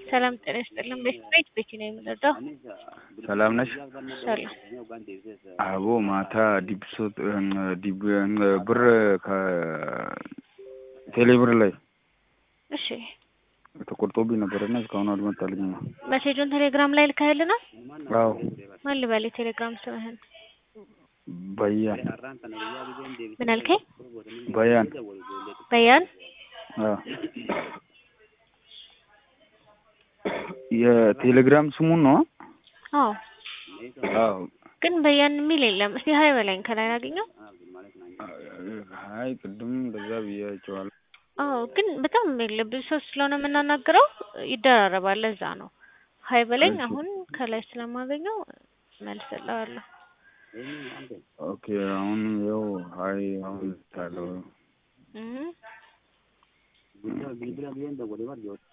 ሰላም ጤና ይስጥልን። ቤት ቤት ነው የምንረዳው። ሰላም ነሽ? ሰላም አቦ ማታ ዲብሶት ዲብ ብር ከቴሌ ብር ላይ እሺ፣ ተቆርጦብኝ ነበርና እስካሁን አልመጣልኝም። መሴጁን ቴሌግራም ላይ ልከህልናል? አዎ ማን ልበል? የቴሌግራም ስምህን በያን ምን አልከኝ? በያን በያን አዎ የቴሌግራም ስሙን ነው? አዎ አዎ ግን በያን የሚል የለም። እስቲ ሀይ በላኝ ከላይ ላገኘው። አይ ቅድም እንደዛ ብያቸዋለሁ። አዎ ግን በጣም የለ ብዙ ሰው ስለሆነ የምናናግረው ይደራረባል። ለዛ ነው ሀይ በለኝ። እሺ። አሁን ከላይ ስለማገኘው መልስልሃለሁ። ኦኬ አሁን ያው ሀይ አሁን ታለው እህ